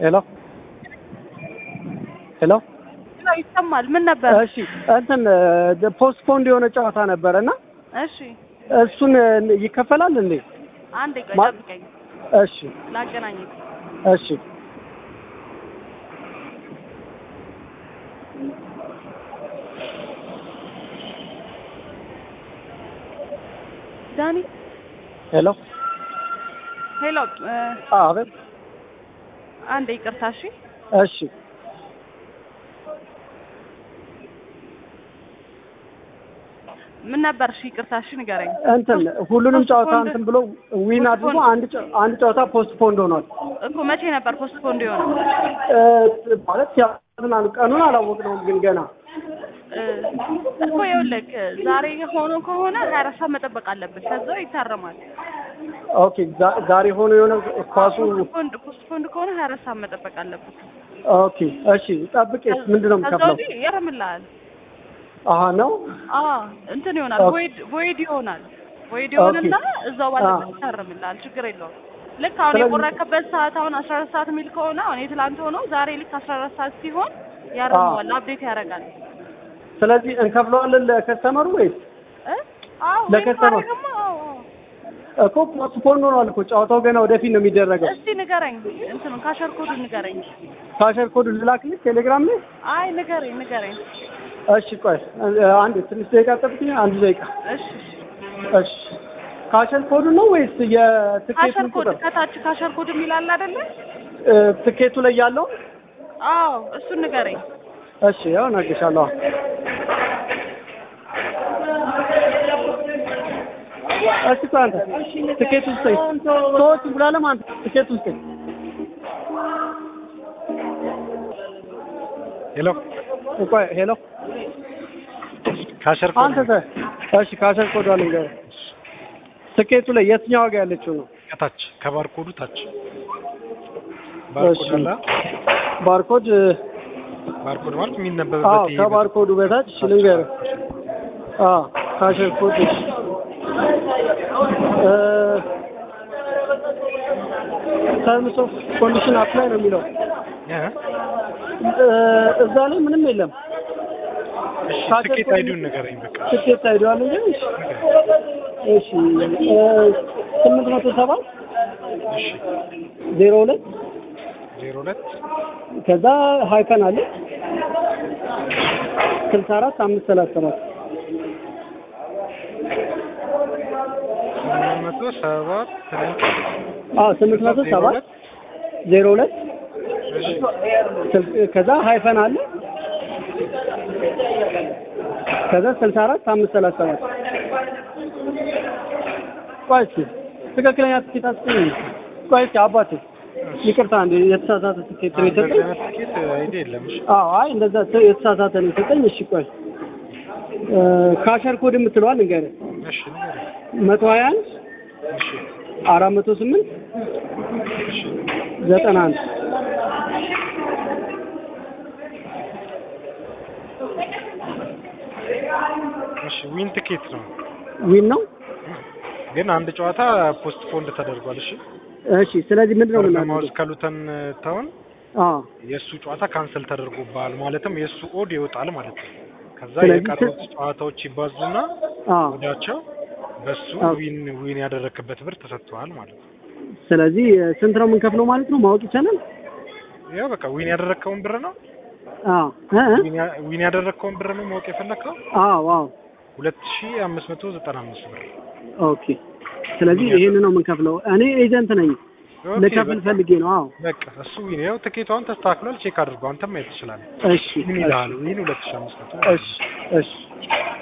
ሄሎ ሄሎ ይሰማል። ምን ነበር? እሺ እንትን ፖስትፖንድ የሆነ ጨዋታ ነበረ እና እሺ እሱን ይከፈላል እንዴ? አንዴ ቆይ ማ- ጠብቀኝ፣ እሺ ላገናኝ። እሺ ዳኒ ሄሎ ሄሎ፣ እ፣ አቤት አንዴ ይቅርታ። እሺ እሺ ምን ነበር? እሺ ይቅርታ። እሺ ንገረኝ። እንትን ሁሉንም ጨዋታ ፖስትፖንድ- እንትን ብሎ ዊን አድርጎ አንድ ጨ- አንድ ጨዋታ ፖስትፖንድ ሆኗል እኮ መቼ ነበር ፖስትፖንድ የሆነው? እ፣ ማለት ያዝናል ቀኑን አላወቅነውም ግን ገና እ፣ እኮ ይኸውልህ ዛሬ ሆኖ ከሆነ ሀያ አራት ሰዓት መጠበቅ አለብን። ከዛው ይታረማል። ኦኬ ዛ- ዛሬ ሆኖ የሆነ ኳሱ ፖስትፖንድ ፖስትፖንድ ከሆነ ሀያ አራት ሰዓት መጠበቅ አለብን። ኦኬ እሺ ጠብቄስ ምንድን ነው ከዛ የምከፍለው ወዲህ ያረምልሃል። አሀ ነው አዎ እንትን ይሆናል። ኦኬ። ቮይድ ቮይድ ይሆናል። ቮይድ ይሆንና እዛው ባለበት አዎ። ይታረምልሃል። ችግር የለውም። ልክ አሁን ስለዚህ- የቆረከበት ሰዓት አሁን አስራ አራት ሰዓት የሚል ከሆነ አሁን የትላንት ሆኖ ዛሬ ልክ አስራ አራት ሰዓት ሲሆን ያርመዋል፣ አፕዴት ያደርጋል። ስለዚህ እንከፍለዋለን ለከስተመሩ ወይስ እ? አዎ ወይም ለከስተመር- ማድረግማ አዎ አዎ። እኮ ፖስትፖንድ ሆኗል እኮ ጨዋታው ገና ወደፊት ነው የሚደረገው እስቲ ንገረኝ፣ እንትኑ ካሸር ኮዱ ንገረኝ። ካሸር ኮድ ልላክልህ ቴሌግራም ላይ አይ ንገረኝ፣ ንገረኝ። እሺ ቆይ እ፣ አንድ ትንሽ ደቂቃ ጠብቅኝ አንድ ደቂቃ እሺ እሺ ካሸር ኮዱ ነው ወይስ ካሸር የትኬቱን ኮድ ቁጥር ከታች ካሸር ኮድ የሚል አለ አይደለ? እ፣ ትኬቱ ላይ ያለው አዎ እሱን ንገረኝ። እሺ ያው እነግርሻለሁ እሺ ቆይ አንተ ትኬቱ ስጠኝ ሰዎች ብላለም አንተ ትኬቱ ስጠኝ ሄሎ ቆይ ሄሎ ካሸር አንተ ተ እሺ ካሸር ኮድ አለኝ ጋር ትኬቱ ላይ የትኛው ዋጋ ያለችው ነው ከታች ከባርኮዱ ታች እሺ ባርኮድ አለ ባርኮድ ባርኮድ ማለት አዎ የሚነበብበት ይሄ ከባርኮዱ በታች እሺ ልንገርህ አዎ ካሸር ኮድ እሺ እ ተርምስ ኦፍ ኮንዲሽን አፕላይ ነው የሚለው እ? እ፣ እዛ ላይ ምንም የለም እሺ ካሸር ትኬት ኮድ- አይዲውን ንገረኝ በቃ ትኬት አይደዋል እንጂ እሺ እ፣ ስምንት መቶ ሰባት እሺ ዜሮ ሁለት ዜሮ ሁለት ከዛ ሀይፈን አለ ስልሳ አራት አምስት ሰላሳ ሰባት ስምንት መቶ ሰባት አዎ ስምንት መቶ ሰባት ዜሮ ሁለት እሺ ስል- ከዛ ሀይፈን አለ ከዛ ስልሳ አራት አምስት ሰላሳ ሰባት ቆይ እስኪ ትክክለኛ ትኬት አስገኝ ቆይ እስኪ አባቴ ይቅርታ እንደ የተሳሳተ ትኬት ነው እንደዚህ የሰጠኝ አይነት ትኬት አይዲ የለም እሺ አዎ አይ እንደዛ ተ- የተሳሳተ ነው የሰጠኝ እሺ ቆይ እ፣ ካሸር ኮድ የምትለዋል ንገረኝ እሺ ንገረኝ መቶ ሀያ አንድ እሺ አራት መቶ ስምንት እሺ ዘጠና አንድ እሺ ዊን ትኬት ነው ዊን ነው ግን አንድ ጨዋታ ፖስትፖንድ ተደርጓል እሺ እሺ ስለዚህ ምንድን ነው በርናማውስ የምናደርገው ከሉተን ታውን አዎ የእሱ ጨዋታ ካንሰል ተደርጎባል ማለትም የእሱ ኦድ ይወጣል ማለት ነው። ከዛ ስለዚህ የቀሩት ጨዋታዎች ይባዙና አዎ ወዳቸው በሱ አዎ። ዊን ዊን ያደረክበት ብር ተሰጥቷል ማለት ነው። ስለዚህ እ፣ ስንት ነው የምንከፍለው ማለት ነው ማወቅ ይቻላል ያው በቃ ዊን ያደረግከውን ብር ነው አዎ እ እ? ዊን ያ- ዊን ያደረግከውን ብር ነው ማወቅ የፈለግከው አዎ አዎ ሁለት ሺ አምስት መቶ ዘጠና አምስት ብር ኦኬ ስለዚህ ይሄን ነው የምንከፍለው እኔ ኤጀንት ነኝ ኦኬ፣ ልከፍል በቃ- ፈልጌ ነው አዎ በቃ እሱ ዊን ያው ትኬቷን ተስተካክሏል። ቼክ አድርጎ አንተም ማየት ትችላለህ። እሺ ዊን ይልሃል ዊን ሁለት ሺ አምስት መቶ እሺ እሺ